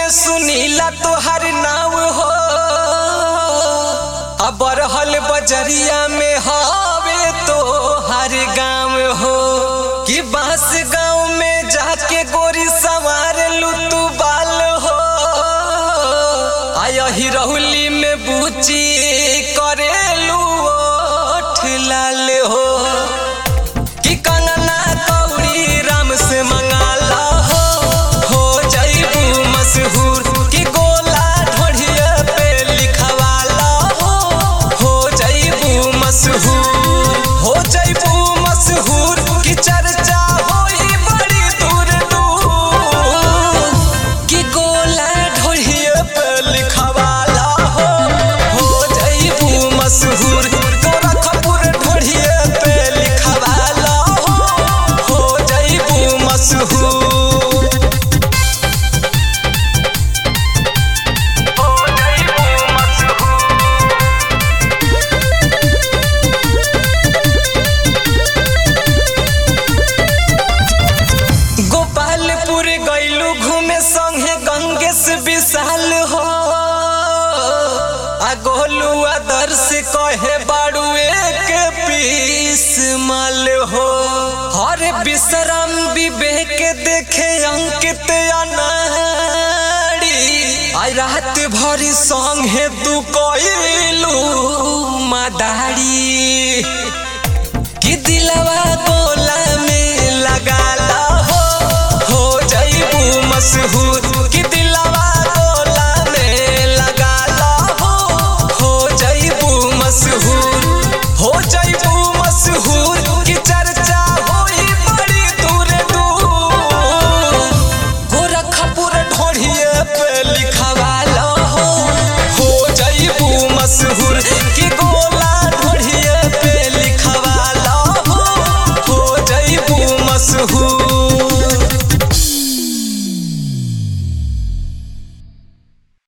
सुनीला तोहर नाव हो अबरहल बजरिया में हवे तो हर गाँव हो कि बांस गाँव में जाके गोरी सवार लू तू बाल हो आयही रहुली में बूची करेलू ओठ लाल हो कि कंगना कौड़ी राम से मंगाला हो हो जईबू मशहूर कि गोला ढोढ़िया पे लिखवाला हो हो जईबू मशहूर हो जईबू मशहूर कि चर्चा होई बड़ी दूर दूर कि गोला ढोढ़िया पे लिखवाला हो हो जईबू मशहूर गोरखपुर ढोढ़िया पे लिखवाला हो हो जईबू मशहूर हो जईबू मशहूर गोपालपुर गैलू घूमे संगे गंगेश विशाल हो आ गोलू आदर्श कहे बाड़ू एक पीस माल हो हर विश्राम विवेक देखे अंकित अनाड़ी आई रात भरी संगे तू कइलू मदारी कि दिलवा गोला में लगाला हो हो जईबू मशहूर कि दिलवा गोला में लगाला हो हो जईबू मशहूर हो जईबू मशहूर कि चर्चा होई बड़ी दूर दूर गोरखपुर ढोढ़िए पे लिखवा